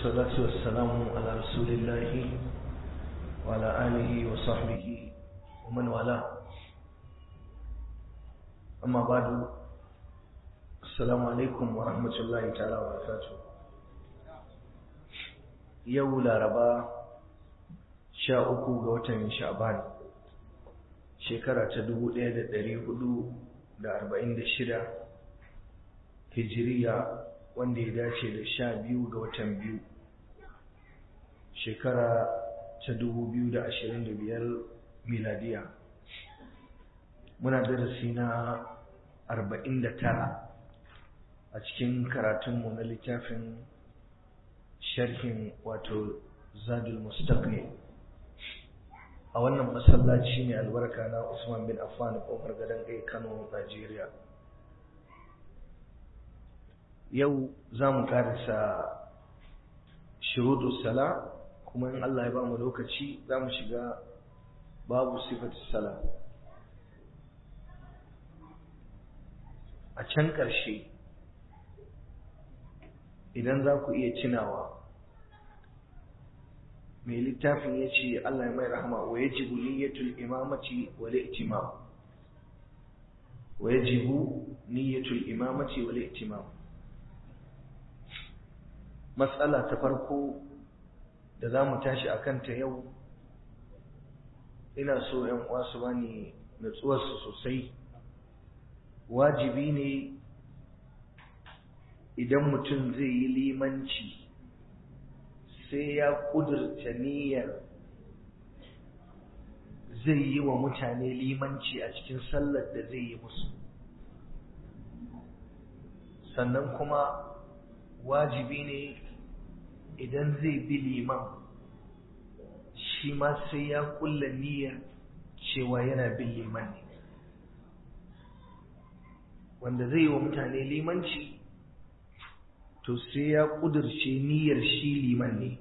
والصلاة والسلام على رسول الله وعلى آله وصحبه ومن والاه أما بعد السلام عليكم ورحمة الله تعالى وبركاته يوم الأربعاء sha uku ga watan sha'ban shekara ta dubu ɗaya da ɗari hudu da arba'in da shida hijiriya wanda ya dace da sha biyu ga watan biyu shekara ta dubu biyu da ashirin da biyar miladiya muna darasi na arba'in da tara a cikin karatunmu na littafin sharhin wato zadul mustaqni a wannan masallaci ne albarka na Usman bin Affan kofar gadon kai Kano Najeriya yau za mu karisa shuruɗu sala kuma in Allah ya ba mu lokaci za mu shiga babu sifatu sala a can ƙarshe idan za ku iya cinawa mai littafin ya ce Allah ya mai rahama wa ya jibu niyyatul imamati wa li'timam wa ya jibu niyyatul imamati wa li'timam matsala ta farko da za mu tashi a kanta yau ina so ‘yan uwa su bani natsuwarsu sosai wajibi ne idan mutum zai yi limanci sai ya ƙudurta niyyar zai yi wa mutane limanci a cikin sallar da zai yi musu sannan kuma wajibi ne idan zai bi liman shi ma sai ya kulla niyyar cewa yana bin liman ne wanda zai yi wa mutane limanci to sai ya ƙudurce niyyar shi liman ne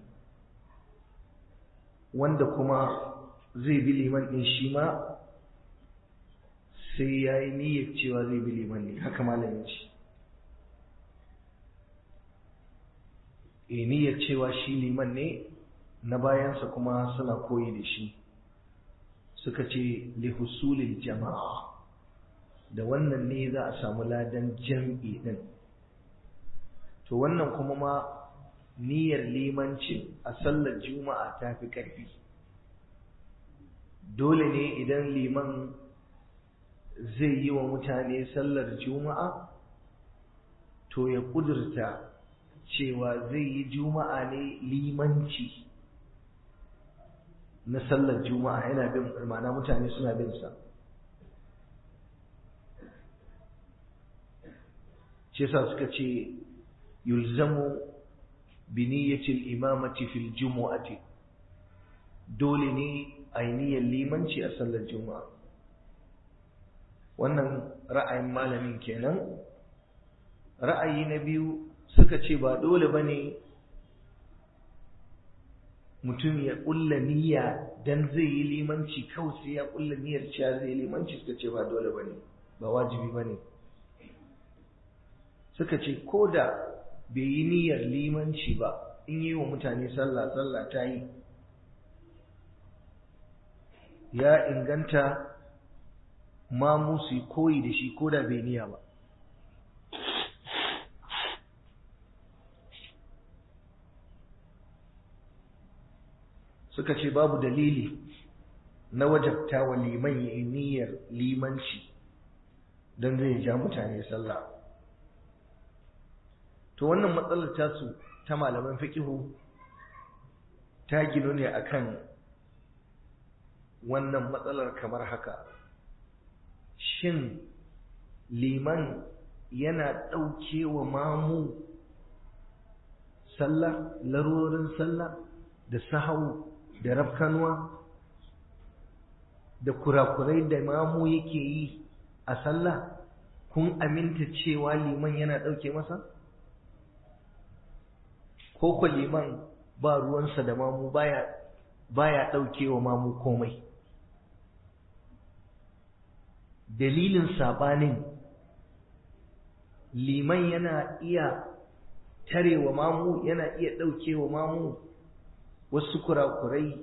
wanda kuma zai bi liman ɗin shi ma sai ya yi niyyar cewa zai bi liman ne haka malamin shi e niyyar cewa shi liman ne na bayansa kuma suna koyi da shi suka ce lihusulil jama'a da wannan ne za a samu ladan jam'i ɗin to wannan kuma ma niyyar limanci a sallar juma'a ta fi ƙarfi dole ne idan liman zai yi wa mutane sallar juma'a to ya ƙudurta cewa zai yi juma'a ne limanci na sallar juma'a yana bin ma'ana mutane suna bin sa ce sa suka ce yulzamu biniyatil imamati fil jumu'ati dole ne ainihiyar limanci a sallar juma'a wannan ra'ayin malamin kenan ra'ayi na biyu suka ce ba dole bane mutum ya kulla niyya dan zai yi limanci kawai sai ya kulla niyyar cewa zai yi limanci suka ce ba dole bane ba wajibi bane suka ce ko da bai yi niyyar limanci ba in yi wa mutane sallah sallah ta yi ya inganta ma su yi koyi da shi ko da bai niyya ba suka ce babu dalili na wajabta wa liman ya yi niyyar limanci don zai ja mutane sallah to wannan matsalar tasu ta malaman fiqihu ta gino ne akan wannan matsalar kamar haka shin liman yana ɗauke wa mamu sallah larurorin sallah da sahau da rafkanuwa da kurakurai da mamu yake yi a sallah kun aminta cewa liman yana ɗauke masa? ko ko liman ba ruwansa da mamu baya baya wa mamu komai dalilin sabanin liman yana iya tare wa mamu yana iya ɗauke wa mamu wasu kurakurai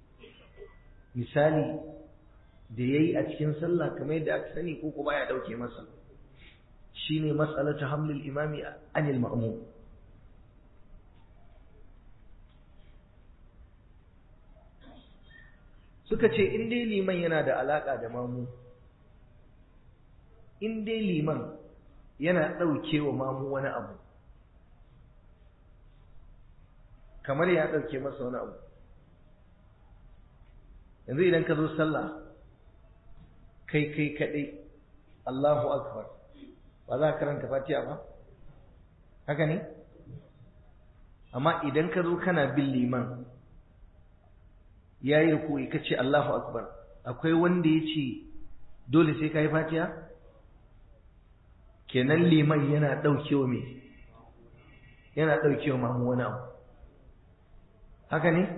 misali da ya yi a cikin sallah kamar yadda aka sani ko kuma ya ɗauke masa shi ne matsalata hamlin imami anil ma'amu suka ce in dai liman yana da alaƙa da mamu in dai liman yana ɗauke wa mamu wani abu kamar ya ɗauke masa wani abu yanzu idan ka zo sallah kai kai kaɗai Allahu akbar ba za ka karanta fatiha ba haka ne amma idan ka zo kana bin liman ya yi rukuyi ka ce Allahu akbar akwai wanda ya ce dole sai ka yi fatiha kenan liman yana ɗaukewa me yana ɗaukewa mamu wani abu haka ne?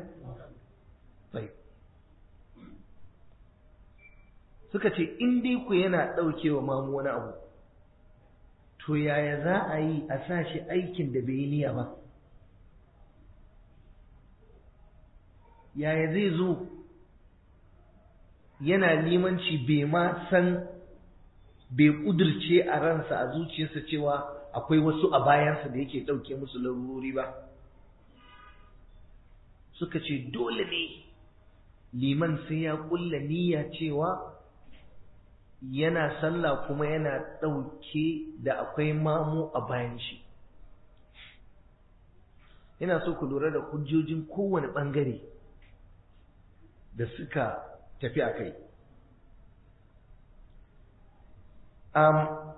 suka ce in dai ku yana ɗaukewa mamu wani abu to yaya za a yi a sa shi aikin da bai yi niyya ba yaya zai zo yana limanci bai ma san bai ƙudurce a ransa a zuciyarsa cewa akwai wasu a bayansa da yake ɗauke musu larurori ba suka ce dole ne liman sai ya ƙulla niyya cewa yana sallah kuma yana ɗauke da akwai mamu a bayan shi ina so ku lura da hujjojin kowane ɓangare da suka tafi a kai um,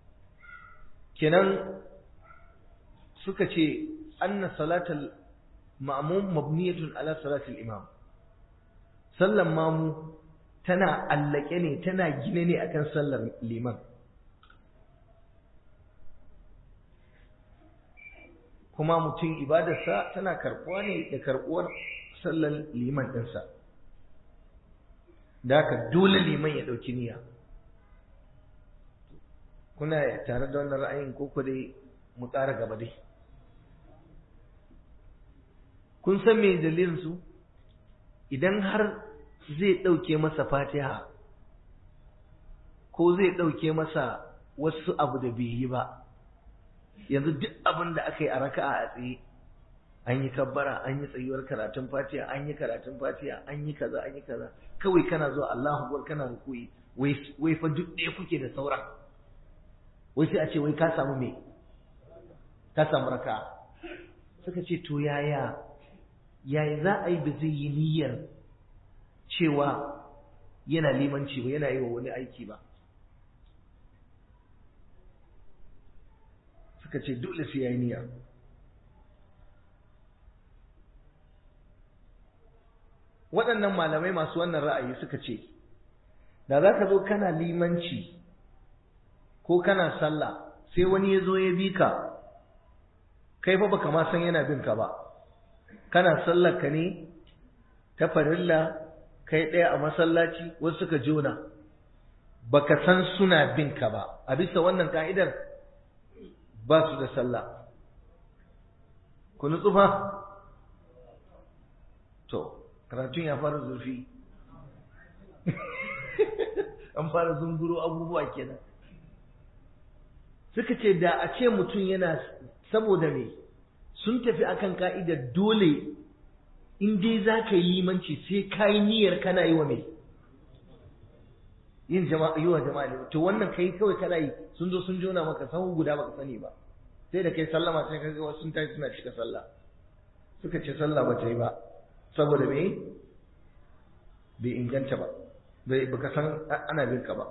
kenan suka ce anna salatal ma'mum mabniyatun ala salatil imam sallan mamu tana allake ne tana gine ne akan sallar liman kuma mutum ibadarsa tana karbuwa ne da karbuwar sallar liman ɗinsa da haka dole liman ya ɗauki niyya kuna tare da wannan ra'ayin ko dai mu ƙara gaba dai kun san me dalilin su idan har zai ɗauke masa fatiha ko zai ɗauke masa wasu abu da bai yi ba yanzu duk abin da aka yi a raka'a a tsaye an yi kabbara an yi tsayuwar karatun fatiha an yi karatun fatiha an yi kaza an yi kaza kawai kana zuwa Allahu akbar kana rukuyi wai wai fa duk ɗaya kuke da sauran wai sai a ce wai ka samu me ka samu raka'a suka ce to yaya yaya za a yi ba zai yi niyyar cewa yana limanci ba yana yi wa wani aiki ba suka ce dole sai ya yi niyya waɗannan malamai masu wannan ra'ayi suka ce da za ka zo kana limanci ko kana sallah sai wani ya zo ya bi ka kai fa baka ma san yana bin ka ba kana sallar ka ne ta farilla kai ɗaya a masallaci wasu suka jona baka san suna bin ka ba a bisa wannan ka'idar ba su da sallah ku nutsu fa to karatun ya fara zurfi an fara zunguro abubuwa kenan suka ce da a ce mutum yana saboda me sun tafi akan ka'idar dole in dai za ka yi limanci sai ka yi niyyar kana yi wa mai yin jama'a yi wa jama'a ne to wannan kai kawai kana yi sun zo sun jona maka sahu guda baka sani ba sai da kai sallama sai ka ga wasu sun tashi suna cika sallah suka ce sallah ba ta yi ba saboda me bai inganta ba bai baka san ana bin ka ba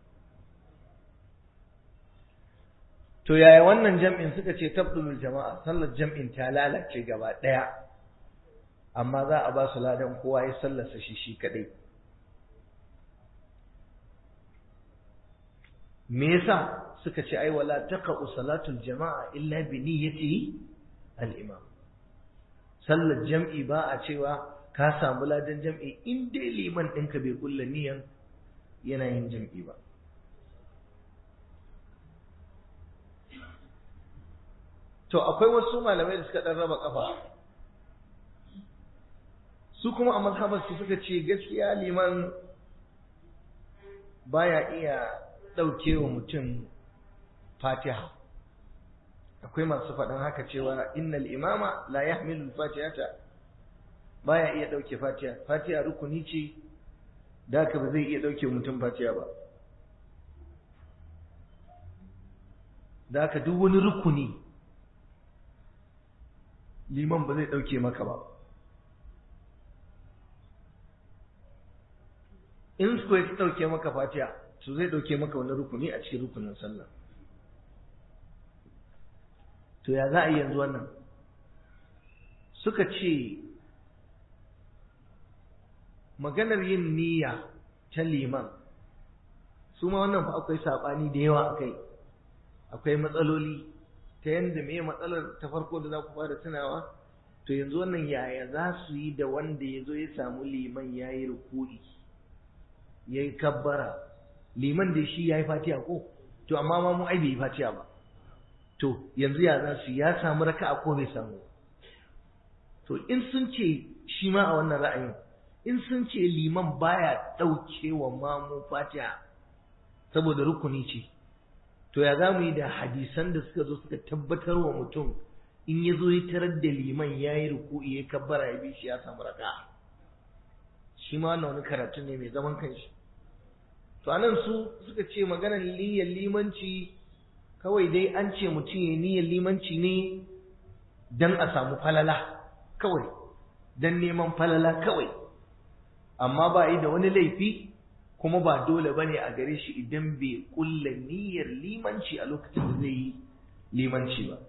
to yaya wannan jam'in suka ce tabdulul jama'a sallar jam'in ta lalace gaba daya amma za a ba su ladan kowa ya sallarsa shi shi kadai me yasa suka ce ai wala taqa'u salatul jama'a illa bi niyyati al-imam sallar jam'i ba a cewa ka samu ladan jam'i in dai liman ɗinka bai kulla niyan yana yin jam'i ba to akwai wasu malamai da suka dan raba kafa su kuma a mazhabar su suka ce gaskiya liman baya iya ɗauke wa mutum fatiha akwai masu faɗin haka cewa innal imama la yahmilu fatihata baya iya ɗauke fatiha fatiha rukuni ce da haka ba zai iya ɗauke mutum fatiha ba da haka duk wani rukuni liman ba zai ɗauke maka ba in su ya ɗauke maka fatiha to zai ɗauke maka wani rukuni a cikin rukunin sallah to ya za a yi yanzu wannan suka ce maganar yin niyya ta liman su ma wannan fa akwai saɓani da yawa a kai akwai matsaloli ta yadda me matsalar ta farko da za ku fara tunawa to yanzu wannan yaya za su yi da wanda ya zo ya samu liman ya yi rukuri ya yi kabbara liman da shi ya yi fatiha ko to amma ma mu ai bai yi fatiha ba to yanzu ya za su ya samu raka'a ko bai samu to in sun ce shi ma a wannan ra'ayin in sun ce liman baya ɗauke wa mamu fatiha saboda rukuni ce to ya za mu yi da hadisan da suka zo suka tabbatar wa mutum in ya zo ya tarar da liman ya yi ruku'i ya kabbara ya bi shi ya samu raka shi ma wannan wani karatu ne mai zaman kanshi to anan su suka ce maganar niyyar limanci kawai dai an ce mutum ya niyyar limanci ne don a samu falala kawai don neman falala kawai amma ba yi da wani laifi kuma ba dole bane a gare shi idan bai kulla niyyar limanci a lokacin da zai yi limanci ba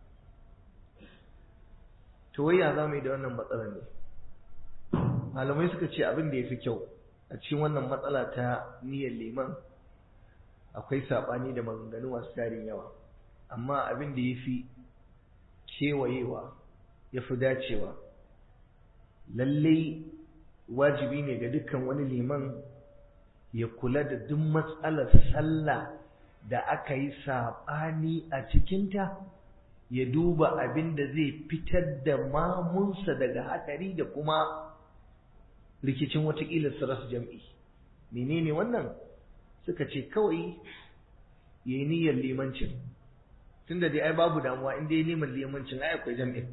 to wai ya za mu yi da wannan matsalar ne malamai suka ce abin da ya fi kyau a cikin wannan matsala ta niyyar liman akwai saɓani da maganganu masu tarin yawa amma abin da ya fi kewayewa ya fi dacewa lallai wajibi ne ga dukkan wani liman ya kula da duk matsalar sallah da aka yi saɓani a cikinta ya duba abin da zai fitar da mamunsa daga hatsari da kuma rikicin watakila su rasu jam'i menene wannan suka ce kawai ya yi niyyar limancin tunda dai ai babu damuwa in dai neman limancin ai akwai jam'in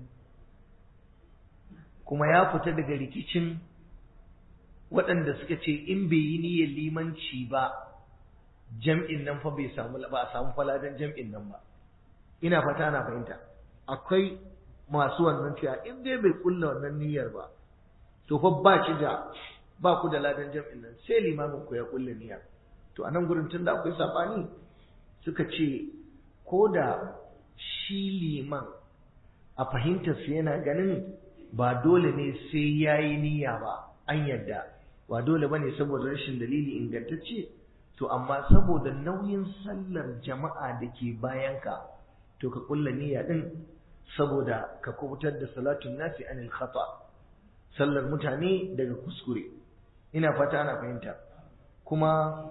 kuma ya fita daga rikicin waɗanda suka ce in bai yi niyyar limanci ba jam'in nan fa bai samu ba a samu faladan jam'in nan ba ina fata ana fahimta akwai masu wannan cewa in dai bai kulla wannan niyyar ba to fa ba shi da ba ku da ladan jam'in nan sai limamin ku ya kulla niyya to a nan gurin tunda akwai sabani suka ce ko da shi liman a fahimtar su yana ganin ba dole ne sai yayi niyya ba an yadda ba dole bane saboda rashin dalili ingantacce to amma saboda nauyin sallar jama'a da ke bayanka to ka kulla niyya din saboda ka kubutar da salatun nasi anil khata sallar mutane daga kuskure ina fata ana fahimta kuma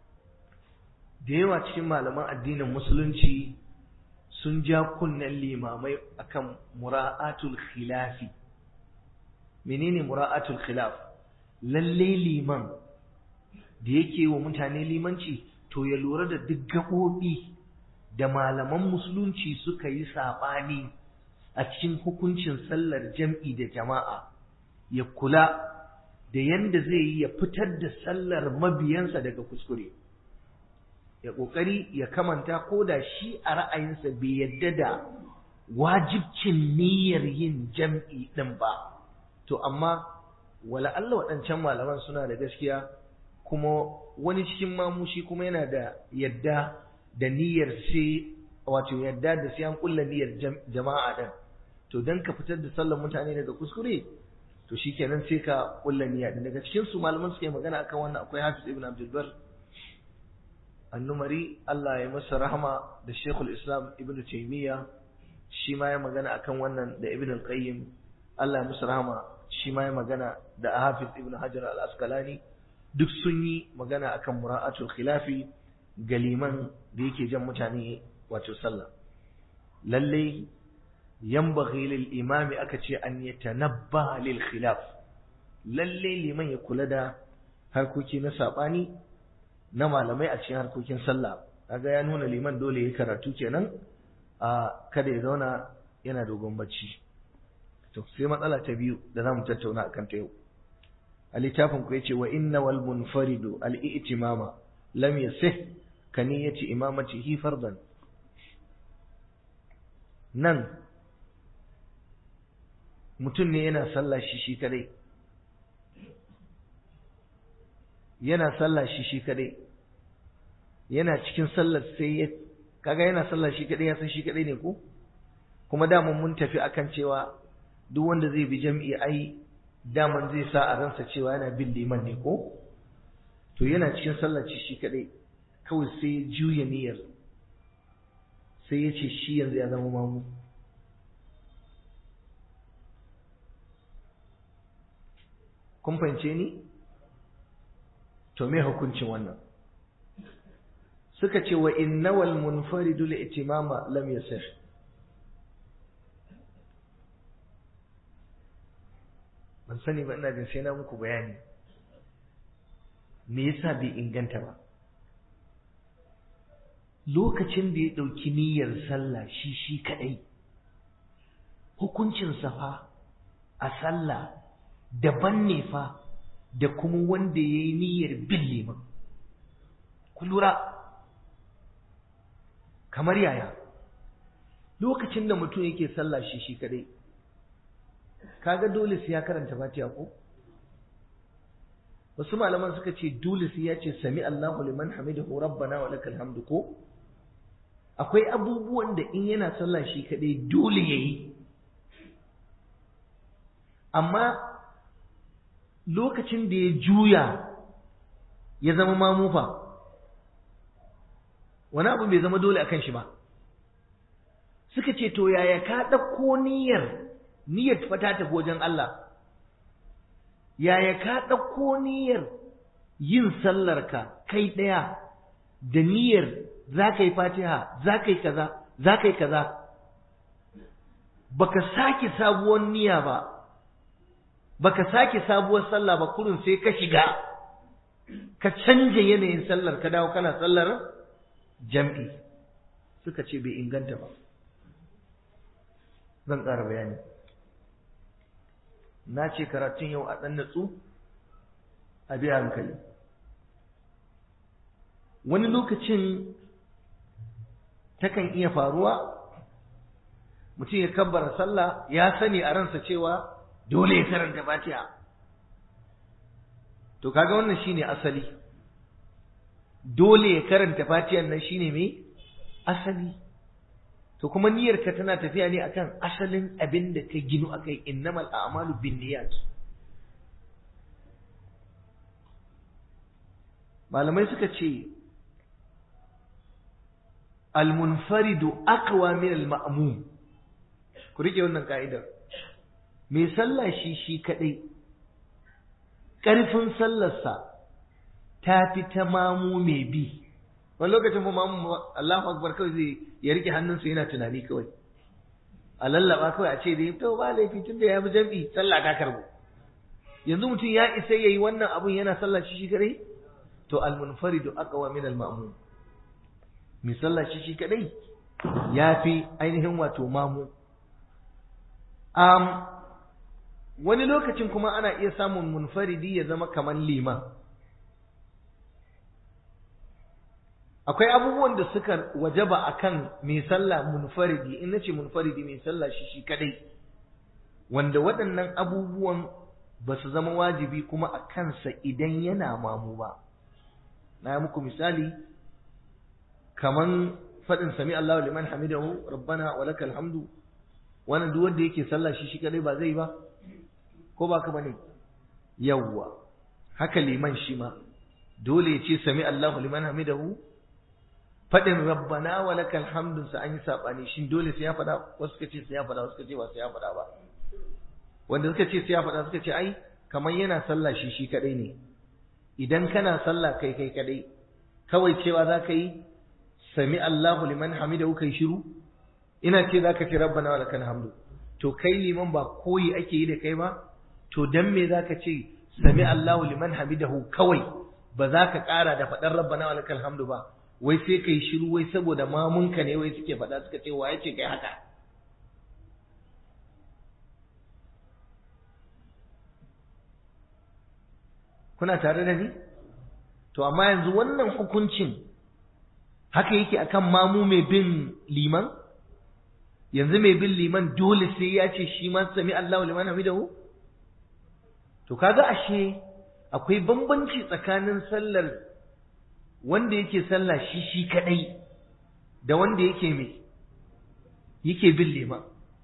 da yawa cikin malaman addinin musulunci sun ja kunnen limamai akan mura'atul khilafi menene mura'atul khilaf lalle liman da yake wa mutane limanci to ya lura da duk gaɓoɓi da malaman musulunci suka yi saɓani a cikin hukuncin sallar jam'i da jama'a ya kula da yanda zai yi ya fitar da sallar mabiyansa daga kuskure ya ƙoƙari ya kamanta ko da shi a ra'ayinsa bai yadda da wajibcin niyyar yin jam'i ɗin ba to amma wala Allah waɗancan malaman suna da gaskiya kuma wani cikin mamushi kuma yana da yadda da niyyar sai wato yadda da sai an kulla niyyar jama'a din to dan ka fitar da sallar mutane daga kuskure to shikenan sai ka kulla niyya din daga cikin su malaman suke magana akan wannan akwai Hafiz ibn Abdul Bar annumari Allah ya masa rahama da Sheikhul Islam Ibn Taymiyyah shi ma ya magana akan wannan da Ibn al-Qayyim Allah ya masa rahama shi ma ya magana da Hafiz Ibn Hajar al-Asqalani duk sun yi magana akan mura'atul khilafi ga liman da yake jan mutane wato sallah lalle yanbaghi lil imami aka ce an yatanabba lil khilaf lalle liman ya kula da harkoki na sabani na malamai a cikin harkokin sallah kaga ya nuna liman dole ya karatu kenan a kada ya zauna yana dogon bacci to sai matsala ta biyu da zamu tattauna akan ta yau a littafin ku yace wa inna wal munfaridu al i'timama lam yasih kaniyati imamatihi fardan nan mutum ne yana sallah shi shi kadai yana sallah shi shi kadai yana cikin sallar sai ya kaga yana sallah shi kadai ya san shi kadai ne ko kuma daman mun tafi akan cewa duk wanda zai bi jam'i ai daman zai sa a ransa cewa yana bin liman ne ko to yana cikin sallar shi shi kadai kawai sai juya niyyar sai ya ce shi yanzu ya zama mamu kun fahimce ni to me hukuncin wannan suka ce wa innawal munfaridu li itimama lam yasih ban sani ba ina jin sai na muku bayani me yasa bai inganta ba lokacin da ya ɗauki niyyar sallah shi shi kaɗai hukuncinsa fa a sallah daban ne fa da kuma wanda ya yi niyyar bin liman ku lura kamar yaya lokacin da mutum yake sallah shi shi kaɗai kaga dole sai ya karanta fatiha ko wasu malaman suka ce dole sai ya ce sami Allahu liman hamidahu rabbana wa lakal hamdu ko akwai abubuwan da in yana sallah shi kadai dole yayi amma lokacin da ya juya ya zama mamufa wani abu bai zama dole akan shi ba suka ce to yaya ka ɗauko niyyar niyyar fa ta tafi wajen Allah yaya ka ɗauko niyyar yin sallarka kai ɗaya da niyyar za ka yi fatiha za ka yi kaza za ka yi kaza baka sake sabuwar niyya ba baka sake sabuwar sallah ba kurin sai ka shiga ka canja yanayin sallar ka dawo kana sallar jam'i suka ce bai inganta ba zan ƙara bayani na ce karatun yau a ɗan natsu a biya hankali wani lokacin takan iya faruwa mutum ya kabbara sallah ya sani a ransa cewa dole ya karanta fatiha to kaga wannan shine asali dole ya karanta fatihan nan shine me asali to kuma niyyarka tana tafiya ne akan asalin abin da ka ginu akai innamal a'malu binniyat malamai suka ce al-munfaridu aqwa min al-ma'mum ku rike wannan ka'idar mai sallah shi shi kadai karfin sallarsa ta fi ta mamu mai bi wani lokacin mu mamu Allahu akbar kawai zai ya rike hannunsa yana tunani kawai a lallaba kawai a ce dai to ba laifi tun da ya bi jam'i sallah ta karbo yanzu mutum ya isa yayi wannan abun yana sallah shi shi kadai to al munfaridu aqwa min al ma'mum mai sallah shi shi kadai ya fi ainihin wato mamu um, wani lokacin kuma ana iya samun munfaridi ya zama kamar liman akwai abubuwan da suka wajaba akan mai sallah munfaridi in nace munfaridi mai sallah shi shi kadai wanda waɗannan abubuwan ba su zama wajibi kuma a kansa idan yana mamu ba na yi muku misali kaman faɗin sami Allahu liman hamidahu rabbana wa lakal hamdu wannan duk wanda yake sallah shi shi kadai ba zai ba ko ba ka bane yawwa haka liman shi ma dole ya ce sami Allahu liman hamidahu faɗin rabbana wa lakal hamdu sa an yi sabani shin dole sai ya faɗa wasu suka ce sai ya faɗa wasu suka ce ba sai ya faɗa ba wanda suka ce sai ya faɗa suka ce ai kamar yana sallah shi shi kadai ne idan kana sallah kai kai kadai kawai cewa za ka yi sami Allahu liman hamidahu kai shiru ina ce zaka ce rabbana wa lakal hamdu to kai liman ba koyi ake yi da kai ba to dan me zaka ce sami Allahu liman hamidahu kawai ba za ka ƙara da faɗar rabbana wa lakal hamdu ba wai sai kai shiru wai saboda mamunka ne wai suke faɗa suka ce wa yace kai haka kuna tare da ni to amma yanzu wannan hukuncin haka yake akan mamu mai bin liman yanzu mai bin liman dole sai ya ce shi ma sami Allahu liman hamidahu to kaga ashe akwai bambanci tsakanin sallar wanda yake sallah shi shi kadai da wanda yake mai yake bin liman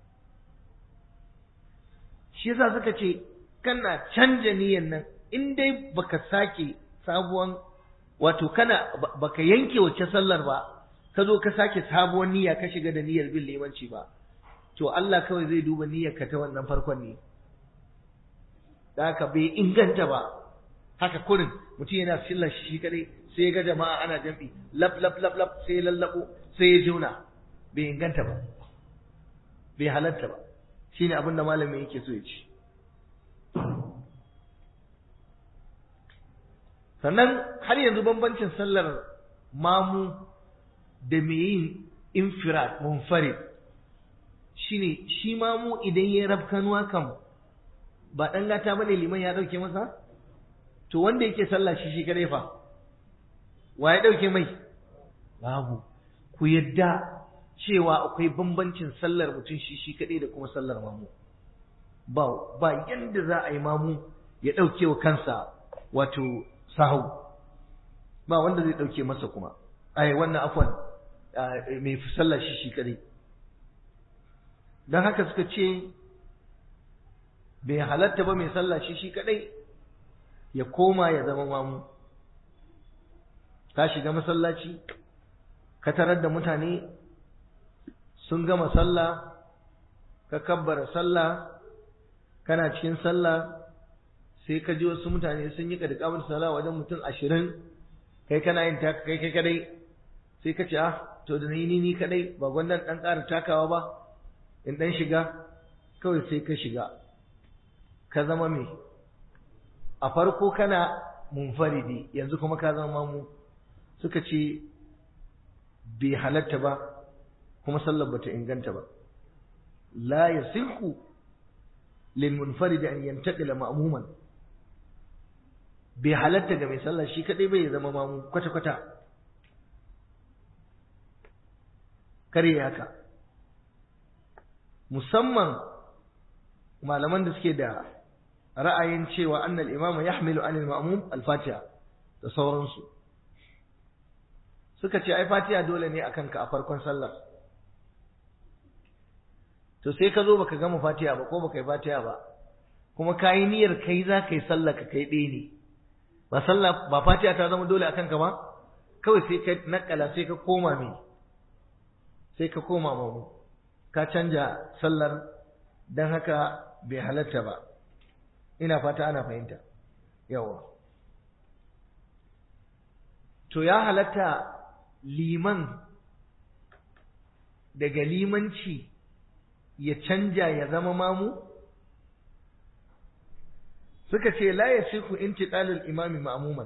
shi yasa suka ce kana canja niyyar nan in dai baka sake sabuwan wato kana baka yanke wacce sallar ba ka zo ka sake sabuwar niyya ka shiga da niyyar bin limanci ba to Allah kawai zai duba niyyar ka ta wannan farkon ne da haka bai inganta ba haka kurin mutum yana sallar shi kadai sai ya ga jama'a ana jam'i lab lab lab lab sai ya lallabo sai ya juna bai inganta ba bai halatta ba shine abin da malamin yake so ya ci sannan har yanzu bambancin sallar mamu da mai yin infirat munfarid shine shi mamu idan ya rafkanuwa kam ba ɗan gata bane liman ya ɗauke masa to wanda yake sallah shi shi kadai fa wa ya ɗauke mai babu ku yadda cewa akwai bambancin sallar mutum shi shi kadai da kuma sallar mamu ba ba yanda za a yi mamu ya ɗauke wa kansa wato sahau ba wanda zai ɗauke masa kuma ai wannan afwan mai sallah shi shi kadai don haka suka ce bai halatta ba mai sallah shi shi kadai ya koma ya zama mamu ka shiga masallaci ka tarar da mutane sun gama sallah ka kabbara sallah kana cikin sallah sai ka ji wasu mutane sun yi kadkamar sallah wajen mutum ashirin kai kana yin taka kai kai kadai sai ka ce ah to da ni ni kadai ba gwandan dan ƙara takawa ba in dan shiga kawai sai ka shiga ka zama me a farko kana munfaridi yanzu kuma ka zama mamu suka ce bai halatta ba kuma sallar bata inganta ba la yasihu lil munfaridi an yantaqila ma'muman bai halatta ga mai sallah shi kadai bai zama mamu kwata kwata kare haka musamman malaman da suke da ra'ayin cewa annal imama yahmilu anil ma'mum al-fatiha da sauransu suka ce ai fatiha dole ne akan ka a farkon sallar to sai ka zo baka gama fatiha ba ko baka yi fatiha ba kuma ka yi niyyar kai za ka yi sallar ka kai ɗaya ne ba sallah ba fatiha ta zama dole akan ka ba kawai sai ka nakala sai ka koma me sai ka koma mamu ka canja sallar don haka bai halatta ba ina fata ana fahimta yawa to ya halatta liman daga limanci ya canja ya zama mamu suka ce la ya siku intiqalul imami ma'muman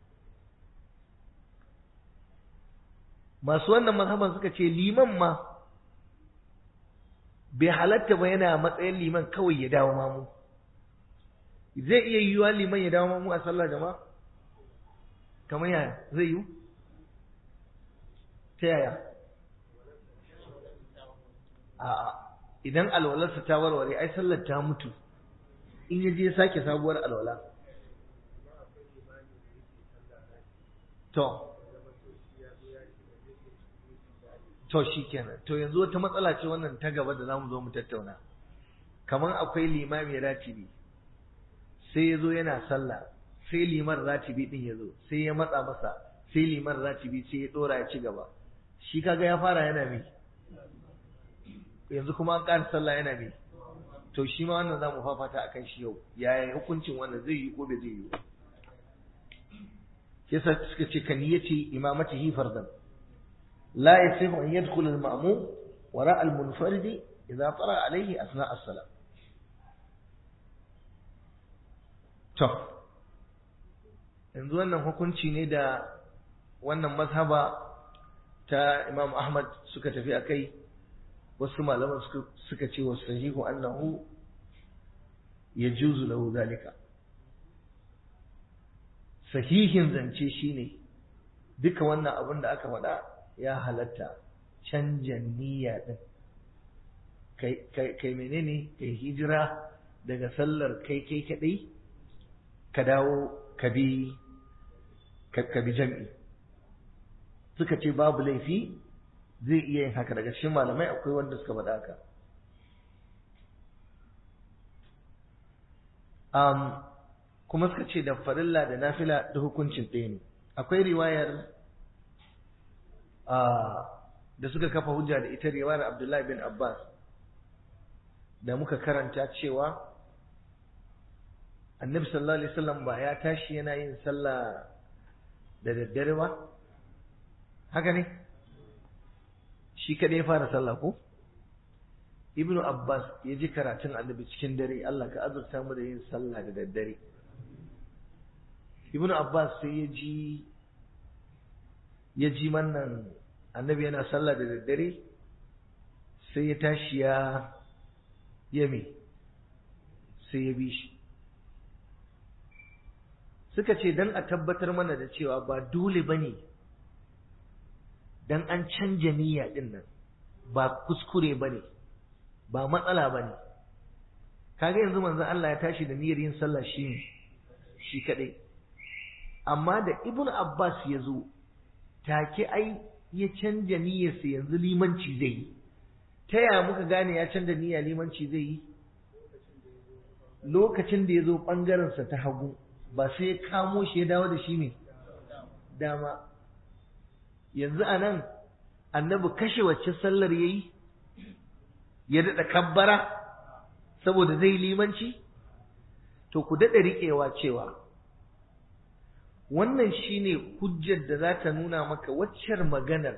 masu wannan mazhaban suka ce liman ma bai halatta ba yana matsayin liman kawai ya dawo mamu zai iya yiwuwa liman ya dawo mamu a sallar jama'a kamar yaya zai yiwu ta yaya a'a idan alwalarsa ta warware ai sallar ta mutu in ya je sake sabuwar alwala to to kenan to yanzu wata matsala ce wannan ta gaba da zamu zo mu tattauna kamar akwai limami ratibi sai ya zo yana sallah sai liman ratibi din ya zo sai ya matsa masa sai liman ratibi sai ya dora ya ci gaba shi kaga ya fara yana mai yanzu kuma an ƙara sallah yana mai to shi ma wannan zamu fafata akan shi yau yaya hukuncin wannan zai yi ko bai zai yi yasa suka ce kan yace imamatihi fardan la yasihu an yadkhul al-ma'mum wara al-munfaridi idza tara alaihi asna as-salam to yanzu wannan hukunci ne da wannan mazhaba ta Imam Ahmad suka tafi akai wasu malaman suka ce wa sahihu annahu yajuzu lahu zalika sahihin zance shine duka wannan abin da aka faɗa ya halatta canja niyya din kai kai menene kai hijira daga sallar kai kai kadai ka dawo ka bi ka bi jam'i suka ce babu laifi zai iya yin haka daga cikin malamai akwai wanda suka faɗa haka um, kuma suka ce da farilla da nafila da hukuncin ɗaya ne akwai riwayar da suka kafa hujja da ita riwayar abdullahi bin abbas da muka karanta cewa annabi sallallahu alaihi wasallam ba ya tashi yana yin sallah da daddare ba haka ne shi kadai ya fara sallah ko ibnu abbas ya ji karatun annabi cikin dare Allah ka azurta mu da yin sallah da daddare ibnu abbas sai ya ji ya ji wannan annabi yana sallah da daddare sai ya tashi ya yame sai ya bi shi suka ce don a tabbatar mana da cewa ba dole ba ne don an canja niyya ɗin nan ba kuskure ba ne ba matsala ba ne kaga yanzu manzon Allah ya tashi da niyyar yin sallah shi shi kaɗai amma da ibn abbas ya zo take ai ya canja niyyarsa yanzu limanci zai yi ta yaya muka gane ya canja niyya limanci zai yi lokacin da ya zo ɓangarensa ta hagu ba sai ya kamo shi ya dawo da shi ne dama yanzu a nan annabi kashe wacce sallar ya yi ya daɗa kabbara saboda zai limanci to ku daɗa riƙewa cewa wannan shine hujjar da za ta nuna maka waccar maganar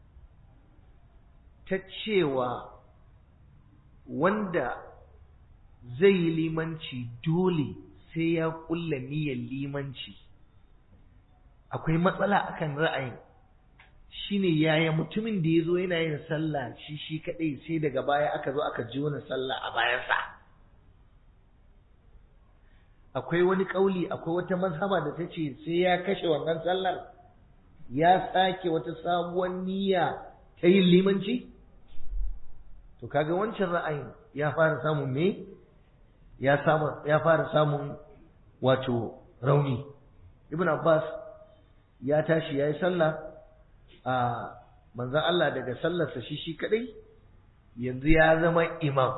ta cewa wanda zai yi limanci dole sai ya ƙulla niyyar limanci akwai matsala akan ra'ayin shine yaya mutumin da ya zo yana yin sallah shi shi kaɗai sai daga baya aka zo aka ji wani sallah a bayansa akwai wani ƙauli akwai wata mazhaba da ta ce sai ya kashe wannan sallar ya sake wata sabuwar niyya ta yin limanci to kaga wancan ra'ayin ya fara samun me ya samu ya fara samun wato rauni ibn abbas ya tashi ya yi sallah a manzan Allah daga sallarsa shi shi kadai yanzu ya zama imam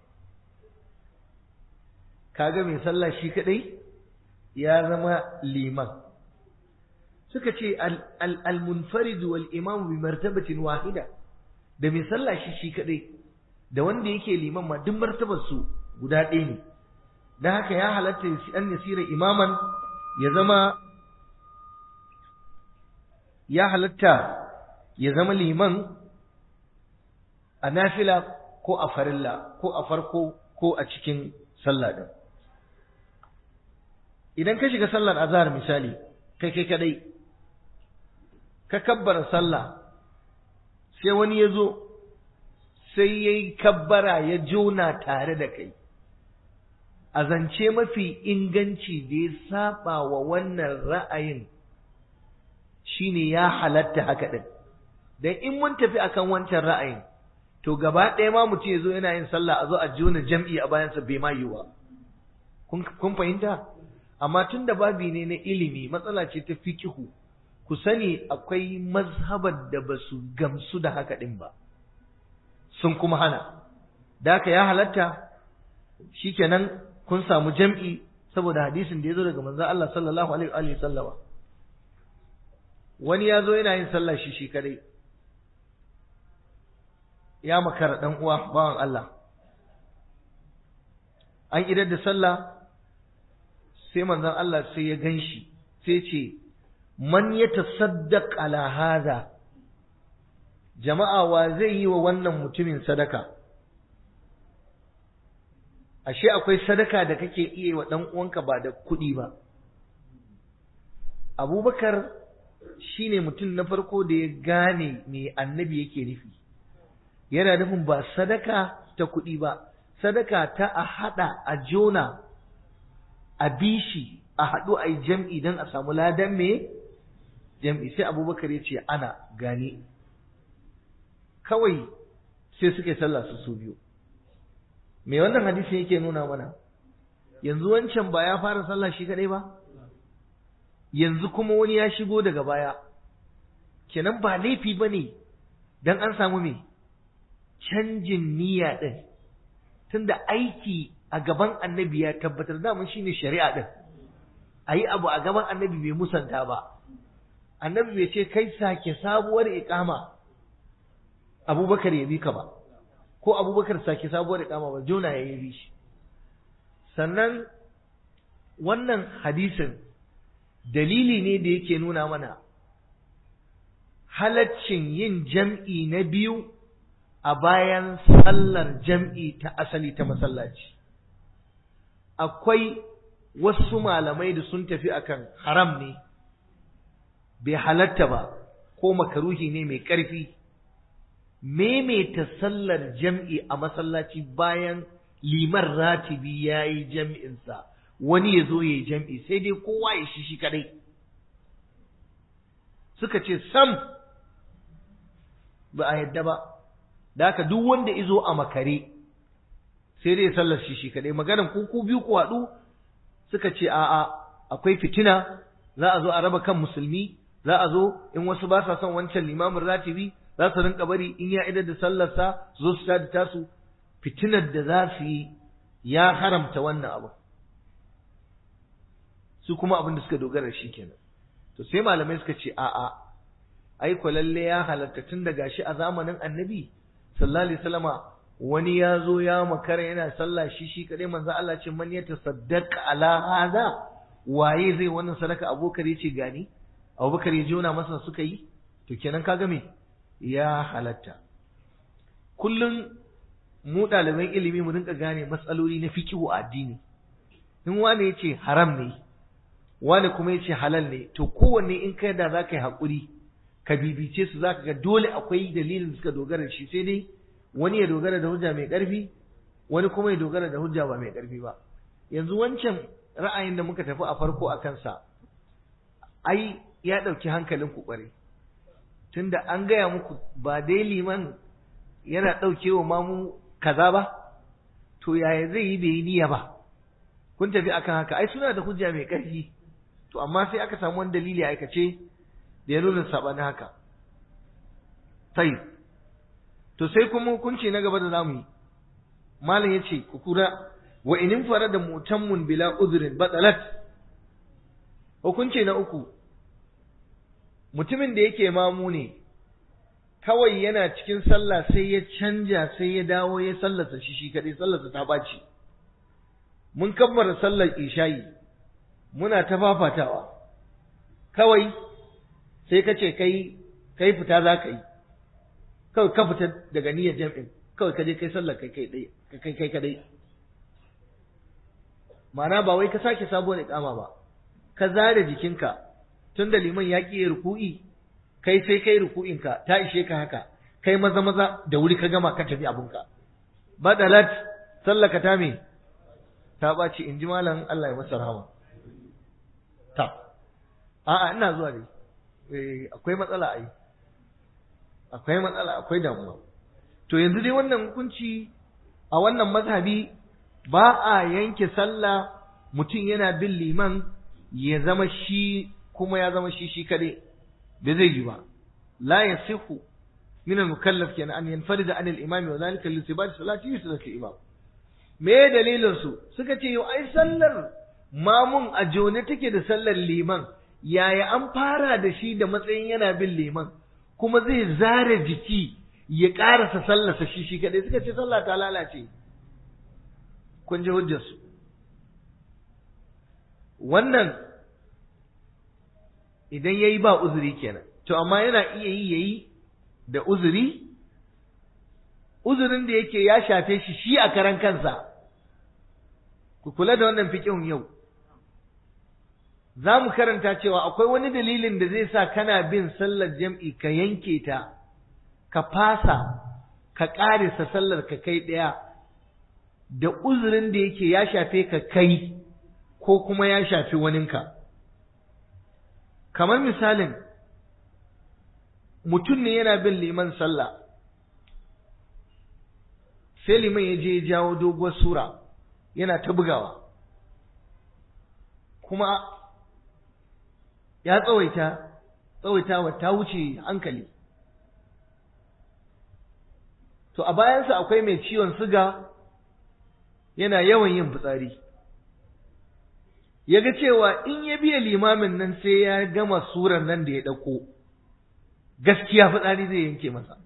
kaga mai sallah shi kadai ya zama liman suka ce al-munfarid wal imam bi martabatin wahida da mai sallah shi shi kadai da wanda yake liman ma duk martabar su guda ɗaya ne dan haka ya halatta an yasira imaman ya zama ya halatta ya zama liman a nafila ko a farilla ko a farko ko a cikin sallah din idan ka shiga sallar azhar misali kai kai kadai ka kabbara sallah sai wani ya zo sai ya yi kabbara ya jona tare da kai a zance mafi inganci da ya saba wa wannan ra'ayin shine ya halatta haka din dan in mun tafi akan wancan ra'ayin to gaba ɗaya ma mutum ya zo yana yin sallah a zo a jona jam'i a bayansa bai ma yiwa kun fahimta amma tun da babi ne na ilimi matsala ce ta fikihu ku sani akwai mazhabar da ba su gamsu da haka ɗin ba sun kuma hana da haka ya halatta shikenan kun samu jam'i saboda hadisin da ya zo daga manzon Allah sallallahu alaihi wa sallama wani ya zo yana yin sallah shi shi kadai ya makara dan uwa bawan Allah an idar da sallah sai manzon Allah sai ya ganshi sai ce man ya tasaddaq ala hada jama'a wa zai yi wa wannan mutumin sadaka ashe akwai sadaka da kake iya wa ɗan uwanka ba da kuɗi ba abubakar shine mutum na farko da ya gane me annabi yake nufi yana nufin ba sadaka ta kuɗi ba sadaka ta a haɗa a jona a bishi a haɗu a yi jam'i don a samu ladan me jam'i sai abubakar ya ce ana gane kawai sai suka yi sallah su su biyu me wannan hadisin yake nuna mana yanzu wancan ba ya fara sallah shi kadai ba yanzu kuma wani ya shigo daga baya kenan ba laifi ba ne don an samu me canjin niyya ɗin tunda aiki a gaban annabi ya tabbatar daman shine shari'a ɗin a yi abu a gaban annabi bai musanta ba annabi bai ce kai sake sabuwar iƙama abubakar ya bi ka ba ko abubakar sake sabuwar iƙama ba jona ya yi shi sannan wannan hadisin dalili ne da yake nuna mana halaccin yin jam'i na biyu a bayan sallar jam'i ta asali ta masallaci akwai wasu malamai da sun tafi akan haram ne bai halatta ba ko makaruhi ne mai ƙarfi maimaita sallar jam'i a masallaci bayan liman ratibi ya yi jam'insa wani ya zo ya yi jam'i sai dai kowa ya shi shi kadai suka ce sam ba a yadda ba da haka duk wanda izo a makare sai dai sallar shi shi kadai maganan ku ku biyu ku haɗu suka ce a'a akwai fitina za a zo a raba kan musulmi za a zo in wasu ba sa son wancan limamin ratibi za su rinka bari in ya idar da sallarsa su zo su tada tasu fitinar da za su yi ya haramta wannan abu su kuma abin da suka dogara shi kenan to sai malamai suka ce a'a ai ko lalle ya halatta tun da gashi a zamanin annabi sallallahu alaihi wasallama wani ya zo ya makara yana sallah shi shi kadai manzo Allah ce man yatasaddaqa ala hada waye zai wannan sadaka abubakar yace gani abubakar ya jona masa suka yi to kenan kaga me ya halatta kullum mu ɗaliban ilimi mu rinka gane matsaloli na fiqhu a addini in wani yace haram ne wani kuma yace halal ne to kowanne in kai da zaka yi hakuri ka bibice su zaka ga dole akwai dalilin da suka dogara da shi sai dai wani ya dogara da hujja mai ƙarfi wani kuma ya dogara da hujja ba mai ƙarfi ba yanzu wancan ra'ayin da muka tafi a farko a kansa ai ya ɗauki hankalin ku ƙwarai tunda an gaya muku ba dai liman yana ɗaukewa mamu kaza ba to yaya zai yi bai yi niyya ba kun tafi akan haka ai suna da hujja mai ƙarfi to amma sai aka samu wani dalili a aikace da ya nuna saɓanin haka sai to sai kuma hukunci na gaba da zamu yi malam yace ku kura wa inin fara da mutammun bila udhrin batalat hukunci na uku mutumin da yake mamu ne kawai yana cikin sallah sai ya canja sai ya dawo ya sallata shi shi kadai sallarsa ta baci mun kammara sallar isha'i muna ta fafatawa kawai sai ka ce kai kai fita za ka yi kawai ka fita daga niyyar jam'in kawai ka je kai sallar kai kai kai kai kadai ma'ana ba wai ka sake sabuwar iqama ba ka zare jikinka tun da liman ya ƙi ruku'i kai sai kai ruku'inka ta ishe ka haka kai maza maza da wuri ka gama ka tafi abunka badalat sallaka ta me ta ɓaci in ji malam Allah ya masa rahama ta a'a ina zuwa dai akwai matsala ai akwai matsala akwai damuwa to yanzu dai wannan hukunci a wannan mazhabi ba a yanke sallah mutum yana bin liman ya zama shi kuma ya zama shi shi kadai bai zai yi ba la yasihu min al-mukallaf kenan an yanfarida an al-imam wa zalika li sibati salati yusra imam me dalilin su suka ce yau ai sallar mamun a jone take da sallar liman yaya an fara da shi da matsayin yana bin liman kuma zai zare jiki ya ƙarasa sallarsa shi shi kaɗai suka ce sallah ta lalace kun ji hujjarsu wannan idan ya yi ba uzuri kenan to amma yana iya yi ya yi da uzuri uzurin da yake ya shafe shi shi a karan kansa ku kula da wannan fiƙihun yau za mu karanta cewa akwai wani dalilin da zai sa kana bin sallar jam'i ka yanke ta ka fasa ka ƙarisa sallar ka kai ɗaya da uzurin da yake ya shafe ka kai ko kuma ya shafi waninka kamar misalin mutum ne yana bin liman sallah sai liman ya je ya jawo doguwar sura yana ta bugawa kuma ya tsawaita tsawaitawa ta wuce hankali to a bayansa akwai mai ciwon siga yana yawan yin fitsari ya ga cewa in ya biya limamin nan sai ya gama surar nan da ya ɗauko gaskiya fitsari zai yanke masa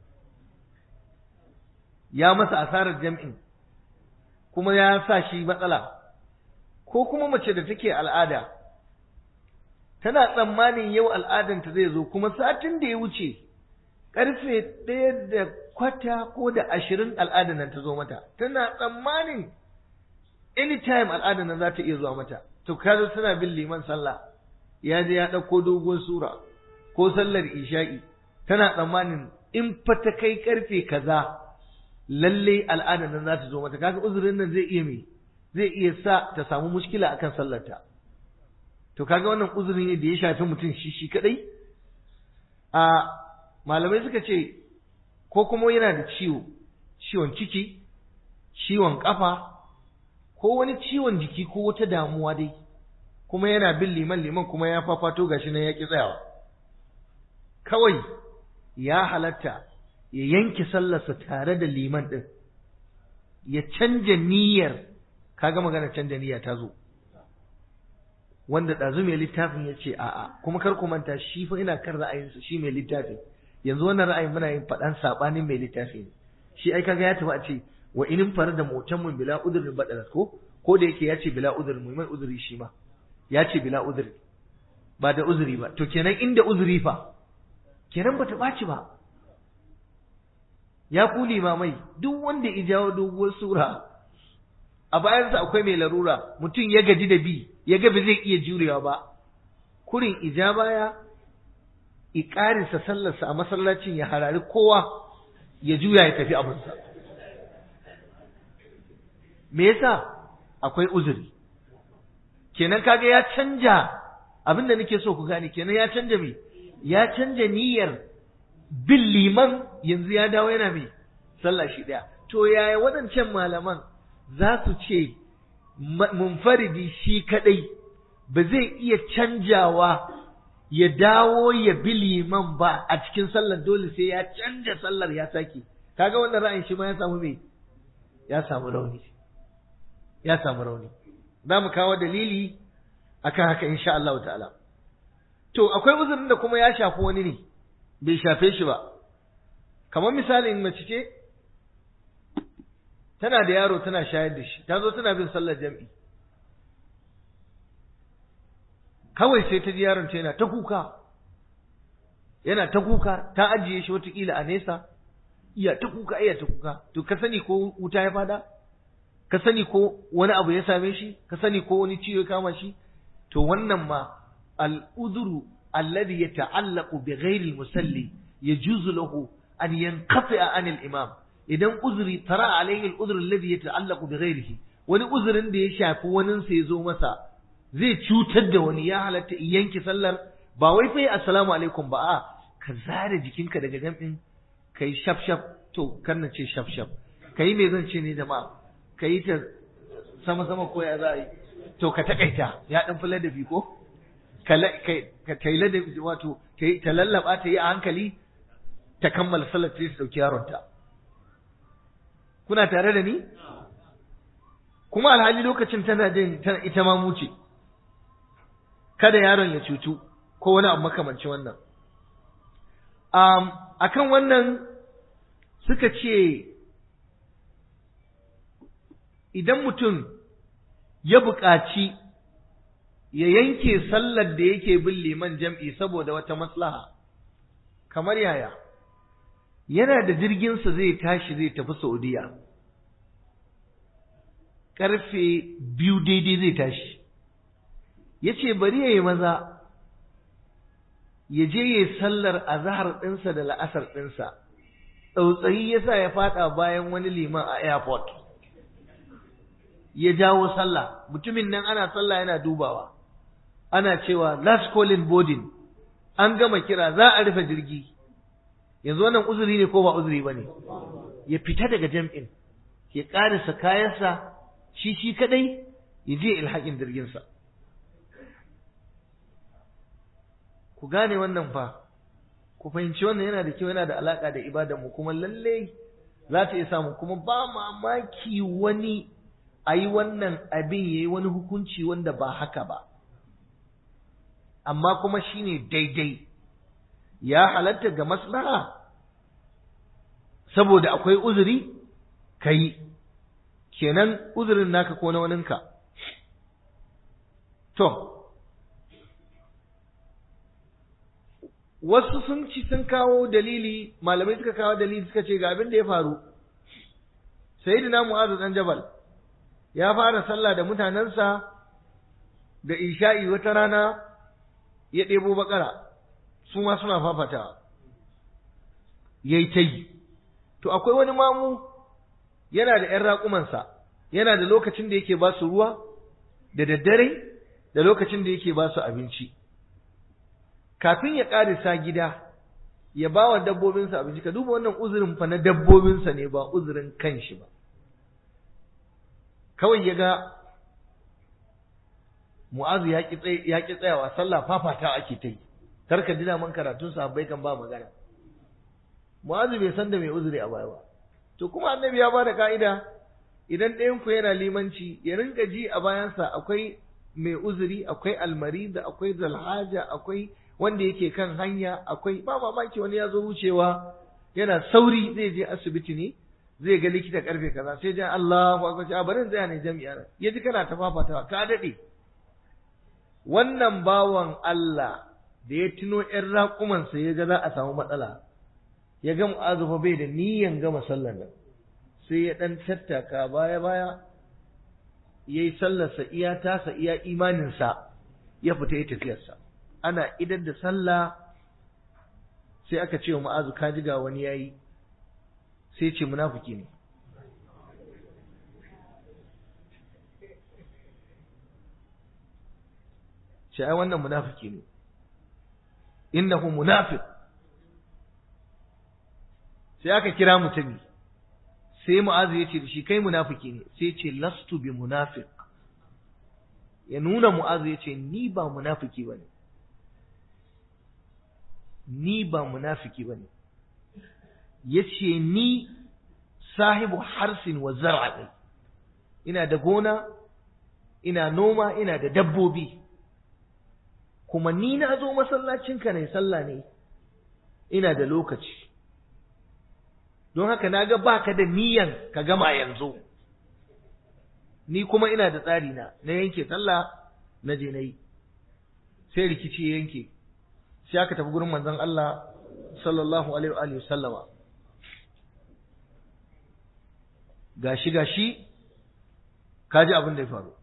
ya masa asarar jam'in kuma ya sa shi matsala ko kuma mace da take al'ada tana tsammanin yau al'adanta zai zo kuma satin da ya wuce ƙarfe ɗaya da kwata ko da ashirin al'adan nan ta zo mata tana tsammanin anytime al'adan nan za ta iya zuwa mata to kazo tana bin liman sallah ya je ya ɗauko dogon sura ko sallar isha'i tana tsammanin in fa ta kai ƙarfe kaza lalle al'adan nan za ta zo mata kaga uzurin nan zai iya me zai iya sa ta samu mushkila akan sallarta to kaga wannan uzuri ne da ya shafi mutum shi shi kadai a malamai suka ce ko kuma yana da ciwo ciwon ciki ciwon kafa ko wani ciwon jiki ko wata damuwa dai kuma yana bin liman liman kuma ya fafato gashi nan ya ki tsayawa kawai ya halatta ya yanke sallarsa tare da liman din ya canja niyyar kaga magana canja niyya ta zo wanda ɗazu mai littafin ya ce a'a kuma kar ku manta shi fa ina kan ra'ayinsa shi mai littafin yanzu wannan ra'ayin muna yin faɗan saɓanin mai littafi ne shi ai kaga ya tafi a ce wa inin fara da motan mun bila udurin badalat ko ko da yake ya ce bila udurin mu mai uzuri shi ma ya ce bila uduri ba da uzuri ba to kenan inda uzuri fa kenan bata ɓaci ba ya ku limamai duk wanda ya jawo doguwar sura a bayansa akwai mai larura mutum ya gaji da bi ya ga ba zai iya jurewa ba kurin ija baya iƙarinsa sallarsa a masallacin ya harari kowa ya juya ya tafi abinsa me yasa akwai uzuri kenan kaga ya canja abin da nake so ku gane kenan ya canja me ya canja niyyar bin liman yanzu ya dawo yana me sallah shi daya to yaya waɗancan malaman za su ce munfaridi shi kadai ba zai iya canjawa ya dawo ya bi liman ba a cikin sallar dole sai ya canja sallar ya sake kaga wannan ra'ayin shi ma ya samu me ya samu rauni ya samu rauni za mu kawo dalili akan haka insha Allah ta'ala to akwai uzurin da kuma ya shafi wani ne bai shafe shi ba kamar misalin mace ce tana da yaro tana shayar da shi ta zo tana bin sallar jam'i kawai sai ta ji yaron ta yana ta kuka yana ta kuka ta ajiye shi watakila a nesa iya ta kuka iya ta kuka to ka sani ko wuta ya fada ka sani ko wani abu ya same shi ka sani ko wani ciwo ya kama shi to wannan ma al'udhuru alladhi yata'allaqu bi ghairi musalli yajuzu lahu an yanqati'a anil imam idan uzuri tara alayhi al-udhr alladhi yata'allaqu bi ghairihi wani uzurin da ya shafi wani sa ya zo masa zai cutar da wani ya halatta in yanke sallar ba wai fa assalamu alaikum ba a ka zare jikinka daga jam'in kai shaf shaf to kar na ce shaf shaf kai me zan ce ne jama'a kai ta sama sama ko ya za yi to ka takaita ya dan fi ladabi ko ka ta yi ladabi wato ta lallaba ta yi a hankali ta kammala sallar ta dauki yaronta kuna tare da ni kuma alhali lokacin tana jin tana ita ma muce kada yaron ya cutu ko wani abu makamanci wannan um, akan wannan suka ce idan mutum ya buƙaci ya yanke sallar da yake bin liman jam'i saboda wata maslaha kamar yaya yana da jirginsa zai tashi zai tafi saudiya karfe biyu daidai zai tashi ya ce bari ya yi maza ya je ya yi sallar azahar ɗinsa da la'asar ɗinsa tsautsayi ya sa ya fada bayan wani liman a airport ya jawo sallah mutumin nan ana sallah yana dubawa ana cewa last calling boarding an gama kira za a rufe jirgi yanzu wannan uzuri ne ko ba uzuri ba ne ya fita daga jam'in ya ƙarisa kayansa shi shi kadai ya je ilhaƙin jirginsa ku gane wannan fa ku fahimci wannan yana da kyau yana da alaƙa da ibadanmu kuma lallai za ta iya samu kuma ba mamaki wani a yi wannan abin ya yi wani hukunci wanda ba haka ba amma kuma shine daidai ya halatta ga maslaha saboda akwai uzuri ka yi kenan uzurin naka ko na waninka to wasu sun ci sun kawo dalili malamai suka kawo dalili suka ce ga abin da ya faru sayyidina mu'azu dan jabal ya fara sallah da mutanensa da isha'i wata rana ya ɗebo bakara su ma suna fafatawa yayi ta yi to akwai wani mamu yana da ‘yan raƙumansa yana da lokacin da yake ba su ruwa da daddare da lokacin da yake ba su abinci kafin ya ƙarisa gida ya ba wa dabbobinsa abinci ka duba wannan uzurin fa na dabbobinsa ne ba uzurin kanshi ba kawai ya ga mu'azu ya ƙi tsayawa sallah fafata ake ta yi karka dina man karatun sahabbai kan ba magana mu'azu bai san da mai uzuri a baya ba to kuma annabi ya bada ka'ida idan ɗayan ku yana limanci ya rinka ji a bayansa akwai mai uzuri akwai almarida akwai zalhaja akwai wanda yake kan hanya akwai ba mamaki wani ya zo wucewa yana sauri zai je asibiti ne zai ga likita karfe kaza sai jan Allahu akbar a barin zai ne jami'a ya ji kana ta fafatawa ka dade wannan bawan Allah da ya tuno ƴan raƙumansa ya ga za a samu matsala ya ga mu'azu bai da niyan gama sallar nan sai ya dan tattaka baya baya yayi sallarsa iya tasa iya imaninsa ya fita ya tafiyarsa ana idan da sallah sai aka ce wa mu'azu ka ji ga wani yayi sai ce munafiki ne shi ai wannan munafiki ne innahu munafiq sai aka kira mutumi sai mu'azu ya ce da shi kai munafiki ne sai ce lastu bi munafiq ya nuna mu'azu ya ce ni ba munafiki bane ni ba munafiki bane ya ce ni sahibu harsin wa zar'a ina da gona ina noma ina da dabbobi kuma ni na zo masallacinka ne sallah ne ina da lokaci don haka na ga baka da niyan ka gama yanzu ni kuma ina da tsari na na yanke sallah na je na yi sai rikici ya yanke sai aka tafi gurin manzon Allah sallallahu alaihi wa sallama gashi gashi kaji abin da ya faru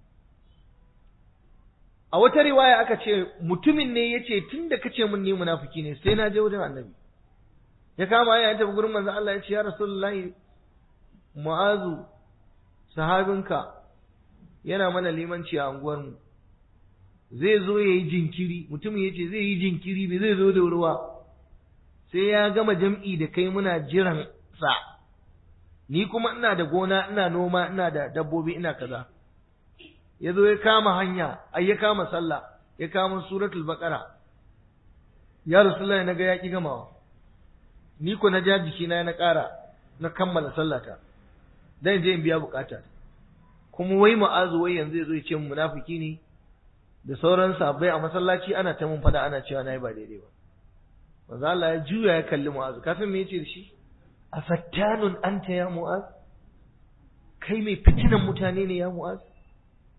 a wata riwaya aka ce mutumin ne ya ce tun da kace mun ni munafiki ne sai na je wajen annabi ya kama ya tafi gurin manzon Allah ya ce ya rasulullahi mu'azu sahabinka yana mana limanci a unguwarmu zai zo ya yi jinkiri mutumin ya ce zai yi jinkiri bai zai zo da ruwa sai ya gama jam'i da kai muna jiran sa ni kuma ina da gona ina noma ina da dabbobi ina kaza ya zo ya kama hanya ai ya kama sallah ya kama suratul baqara ya rasulullahi naga ya ki gamawa ni ko na ja jiki na na ƙara na kammala sallata dan je in biya bukata kuma wai ma'azu wai yanzu yazo ya ce munafiki ne da sauran sahabbai a masallaci ana ta mun fada ana cewa nayi ba daidai ba manzo Allah ya juya ya kalli mu'azu kafin me yace da shi afattanun anta ya mu'az kai mai fitinan mutane ne ya mu'az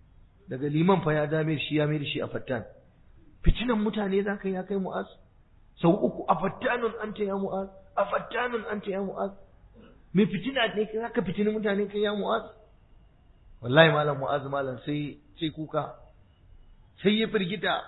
daga liman fa ya dame shi ya mai da shi a fattan fitinan mutane za ka ya kai mu'az sau uku afattanun anta ya mu'az afattanun anta ya mu'az me fitina ne kai zaka fitini mutane kai ya mu'az wallahi malam mu'az malam sai sai kuka sai ya firgita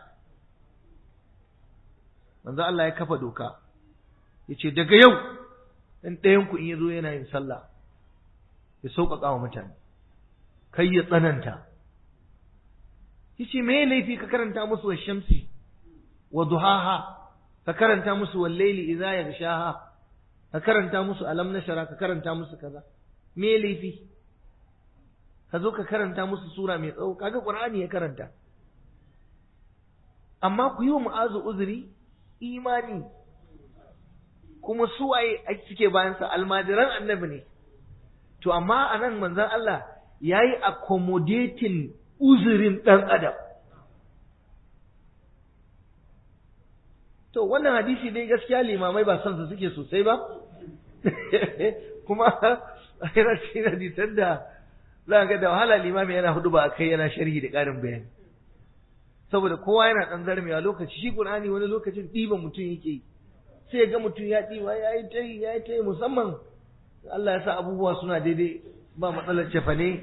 manzo Allah ya kafa doka yace daga yau dan ɗayan ku in yazo yana yin sallah ya sauƙaƙa wa mutane kai ya tsananta yace me laifi ka karanta musu wa shamsi wa duhaha ka karanta musu wal layli idza yaghshaha ka karanta musu alam nashara ka karanta musu kaza me laifi ka zo ka karanta musu sura mai tsawo kaga qur'ani ya karanta amma ku yi wa mu'azu uzuri imani kuma suwaye suke bayansa almajiran annabi ne to amma a nan manzon Allah ya yi accommodating uzurin ɗan adam to wannan hadisi dai gaskiya limamai ba son su suke sosai ba kuma yana cikin hadisan da za ga da wahala limami yana hudu ba kai yana sharhi da ƙarin bayani saboda kowa yana ɗan zarmewa lokaci shi Qur'ani wani lokacin ɗiba mutum yake yi sai ga mutum ya ɗiba ya yi ta yi ya yi ta yi musamman Allah ya sa abubuwa suna daidai ba matsalar cefane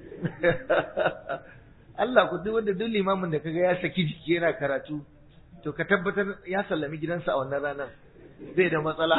Allah ku duk wanda duk limamin da kaga ya saki jiki yana karatu to ka tabbatar ya sallami gidansa a wannan ranar bai da matsala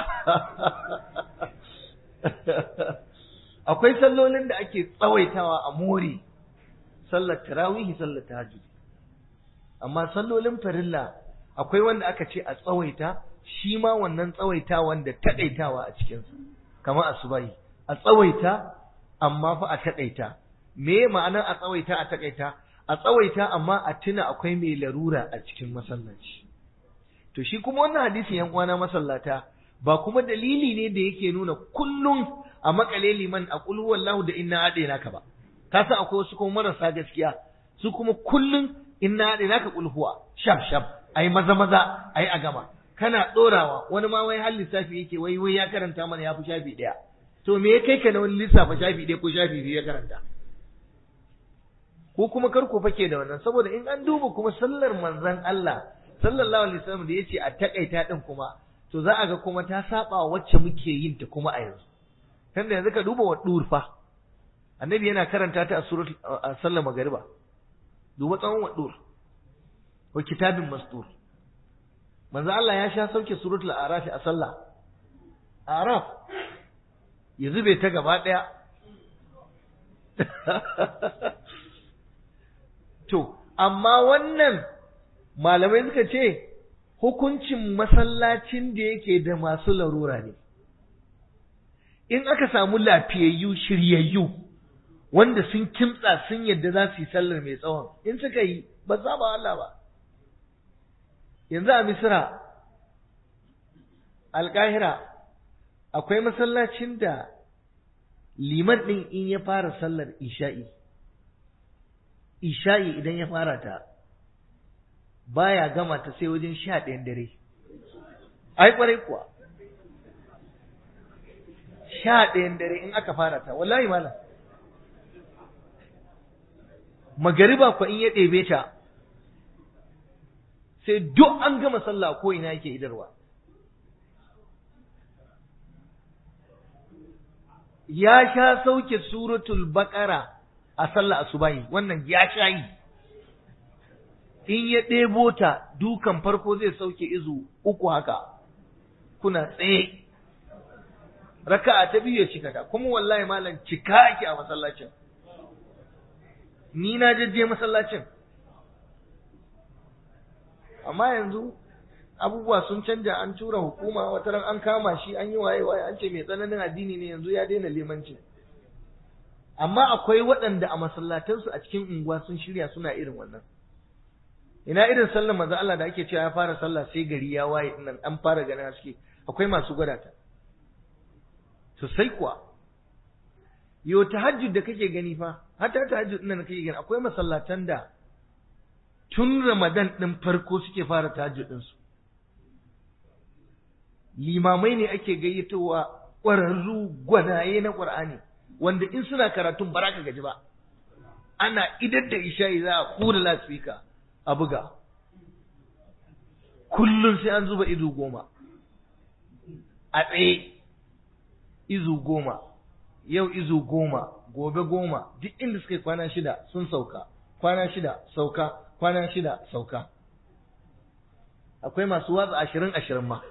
akwai sallolin da ake tsawaitawa a more sallar tarawihi sallar tahajjud amma sallolin farilla akwai wanda aka ce a tsawaita shi ma wannan tsawaitawa da taƙaitawa a cikinsa kamar asubahi a tsawaita amma fa a taƙaita me ma'anar a tsawaita a taƙaita a tsawaita amma a tuna akwai mai larura a cikin masallaci to shi kuma wannan hadisin yan uwana masallata ba kuma dalili ne da yake nuna kullum a makale liman a qul huwallahu da inna adaina ka ba ka san akwai wasu kuma marasa gaskiya su kuma kullum inna adaina ka qul huwa shaf shaf ai maza maza ai a gama kana dorawa wani ma wai har lissafi yake wai wai ya karanta mana ya fi shafi daya to me ya kai ka na wani lissafa shafi daya ko shafi biyu ya karanta ko kuma kar ku fake da wannan saboda in an duba kuma sallar manzon Allah sallallahu alaihi wasallam da yace a takaita din kuma to za a ga kuma ta saba wacce muke yin ta kuma a yanzu tunda yanzu ka duba wa durfa annabi yana karanta ta a surat a sallar magariba duba tsawon wa dur wa kitabin masdur manzo Allah ya sha sauke suratul araf a sallah araf ya zube ta gaba daya To, amma wannan malamai suka ce hukuncin masallacin da yake da masu larura ne. In aka samu lafiyayyu shiryayyu wanda sun kimtsa sun yadda za su yi sallar mai tsawon, in suka yi ba za ba Allah ba. Yanzu a Misira, Alƙahira, akwai masallacin da liman ɗin in ya fara sallar isha'i. isha'i idan ya fara ta baya gama ta sai wajen sha ɗayan dare ai kwarai kuwa sha ɗayan dare in aka fara ta wallahi malam magariba ko in ya ɗebe ta sai duk an gama sallah ko ina yake idarwa ya sha sauke suratul baqara a sallah asubahi wannan ya sha yi in ya ɗebo ta dukan farko zai sauke izu uku haka kuna tsaye raka'a ta biyu ya cika ta kuma wallahi malam cika ake a masallacin ni na jajje masallacin amma yanzu abubuwa sun canja an tura hukuma wataran an kama shi an yi waye waye an ce mai tsananin addini ne yanzu ya daina limanci amma akwai waɗanda a masallatansu a cikin unguwa sun shirya suna irin wannan ina irin sallar manzo Allah da ake cewa ya fara sallah sai gari ya waye nan an fara ganin haske akwai masu gwada ta sosai kuwa yo tahajjud da kake gani fa hatta tahajjud din da kake gani akwai masallatan da tun Ramadan din farko suke fara tahajjud din su limamai ne ake gayyatowa ƙwararru gwanaye na Qur'ani wanda in suna karatun ba ka gaji ba ana idar da isha'i za a kura lasfika a buga kullum sai an zuba izu goma a tsaye izu goma yau izu goma gobe goma duk inda suka yi kwana shida sun sauka kwana shida sauka kwana shida sauka akwai masu watsa ashirin ashirin ma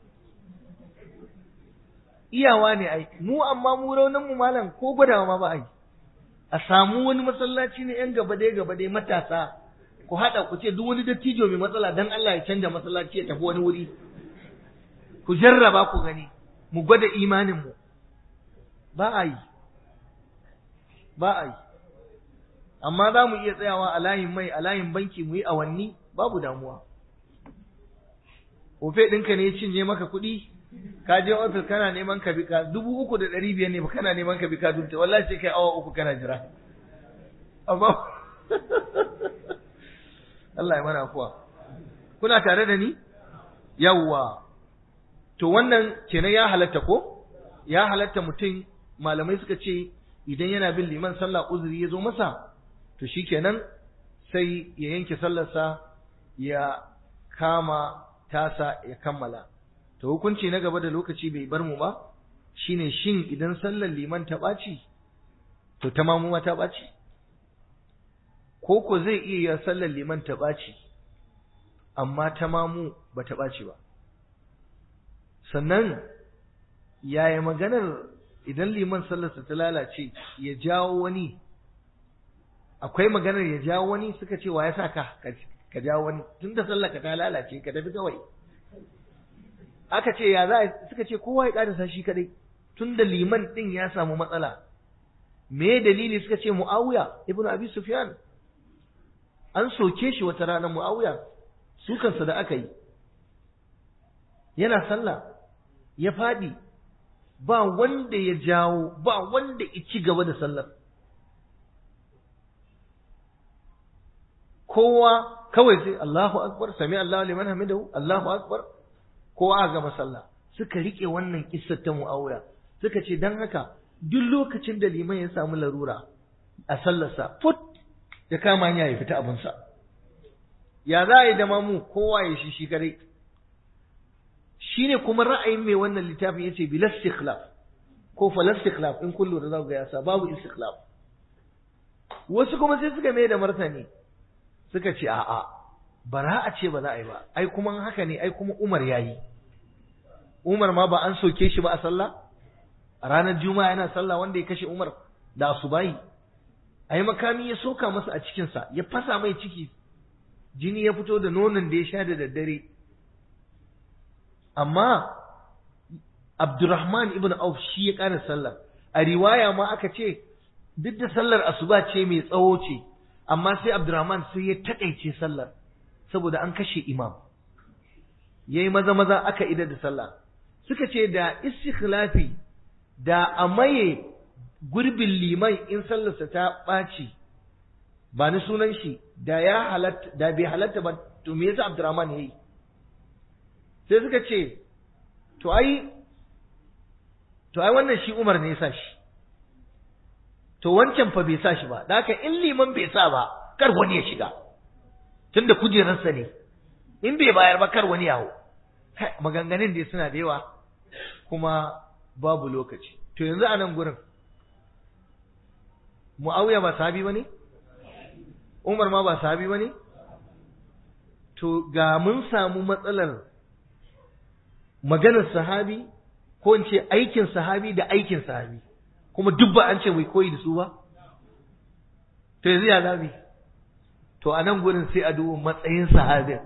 iyawa ne ai mu amma mu raunin mu malam ko gwadawa ma ba ai a samu wani masallaci ne yan gaba dai gaba dai matasa ku haɗa ku ce duk wani dattijo mai matsala dan Allah ya canja masallaci ya tafi wani wuri ku jarraba ku gani mu gwada imanin mu ba a yi ba a yi amma za mu iya tsayawa a layin mai a layin banki mu yi awanni babu damuwa ofe ɗinka ne ya cinye maka kuɗi ka je ofis kana neman ka bika dubu uku da ɗari biyar ne ba kana neman ka bika dubta wallahi sai kai awa uku kana jira amma Allah ya mana afuwa kuna tare da ni yawwa to wannan kenan ya halatta ko ya halatta mutum malamai suka ce idan yana bin liman sallah uzuri ya zo masa to shikenan sai ya yanke sallarsa ya kama tasa ya kammala to hukunci na gaba da lokaci bai bar mu ba shine shin idan sallar liman ta ɓaci to ta mamu ma ta ɓaci ko ko zai iya yin sallar liman ta ɓaci amma ta mamu ba ta ɓaci ba sannan yaya maganar idan liman sallarsa ta lalace ya jawo wani akwai maganar ya jawo wani suka ce wa ya sa ka ka jawo wani tunda sallarka ta lalace ka tafi kawai aka ce ya za suka ce kowa ya ƙarasa shi kadai tunda liman din ya samu matsala me dalili suka ce muawiya ibnu abi sufyan an soke shi wata rana muawiya sukansa da aka yi yana sallah ya faɗi ba wanda ya jawo ba wanda ya ci gaba da sallar kowa kawai sai Allahu akbar sami Allahu liman hamidahu Allahu akbar kowa a gama sallah suka rike wannan kissar ta Muawiya suka ce dan haka duk lokacin da liman ya samu larura a sallarsa fut ya kama hanya ya fita abinsa ya za a yi da mamu kowa ya shi shi kare shine kuma ra'ayin mai wannan littafin yace bil istikhlaf ko fal istikhlaf in kullu da zaka ga yasa babu istikhlaf wasu kuma sai suka mai da martani suka ce a'a bara a ce ba za a yi ba ai kuma haka ne ai kuma Umar yayi Umar ma ba an soke shi ba a sallah a ranar juma'a yana sallah wanda ya kashe Umar da asubahi ai makami ya soka masa a cikin sa ya fasa mai ciki jini ya fito da nonon da ya sha da daddare amma Abdurrahman ibn Auf shi ya ƙara sallar a riwaya ma aka ce duk da sallar asuba ce mai tsawo ce amma sai Abdurrahman sai ya takaice sallar saboda an kashe imam yayi maza maza aka ida da sallah suka ce da istikhlafi da a maye gurbin liman in sallarsa ta ɓaci ba ni sunan shi da ya halatta da bai halatta ba to me yasa Abdurrahman yayi sai suka ce to ai to ai wannan shi Umar ne ya sa shi to wancan fa bai sa shi ba da haka in liman bai sa ba kar wani ya shiga tunda kujerarsa ne in bai bayar ba kar wani yawo maganganun da suna da yawa kuma babu lokaci to yanzu a nan gurin mu'awiya ba sahabi ba ne umar ma ba sahabi ba ne to ga mun samu matsalar maganar sahabi ko in ce aikin sahabi da aikin sahabi kuma duk ba an ce mai koyi da su ba to yanzu ya zabi to a nan gurin sai a duba matsayin sahabin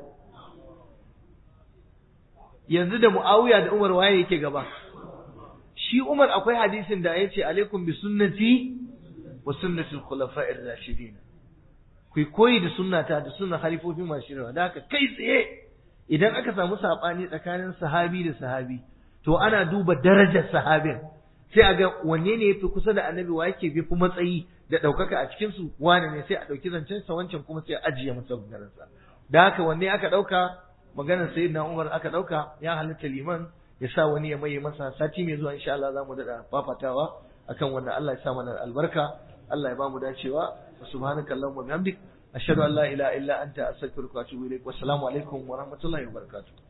yanzu da mu'awiya da umar waye yake gaba shi umar akwai hadisin da ya ce alaikum bi sunnati wa sunnati al-khulafa'ir rashidin ku koyi da sunnata da sunnan halifofi masu shirwa da haka kai tsaye idan aka samu sabani tsakanin sahabi da sahabi to ana duba darajar sahabin sai a ga wanne ne yafi kusa da annabi wa yake fi matsayi da ɗaukaka a cikin su wane ne sai a ɗauki zancen sa wancan kuma sai a ajiye masa maganar sa da haka wanne aka ɗauka maganar sayyidina Umar aka ɗauka ya halitta liman ya sa wani ya maye masa sati mai zuwa insha Allah za mu daɗa fafatawa akan wannan Allah ya sa mana albarka Allah ya ba mu dacewa subhanakallahumma bihamdik ashhadu an la ilaha illa anta astaghfiruka wa atubu ilaik wassalamu alaikum wa rahmatullahi wa barakatuh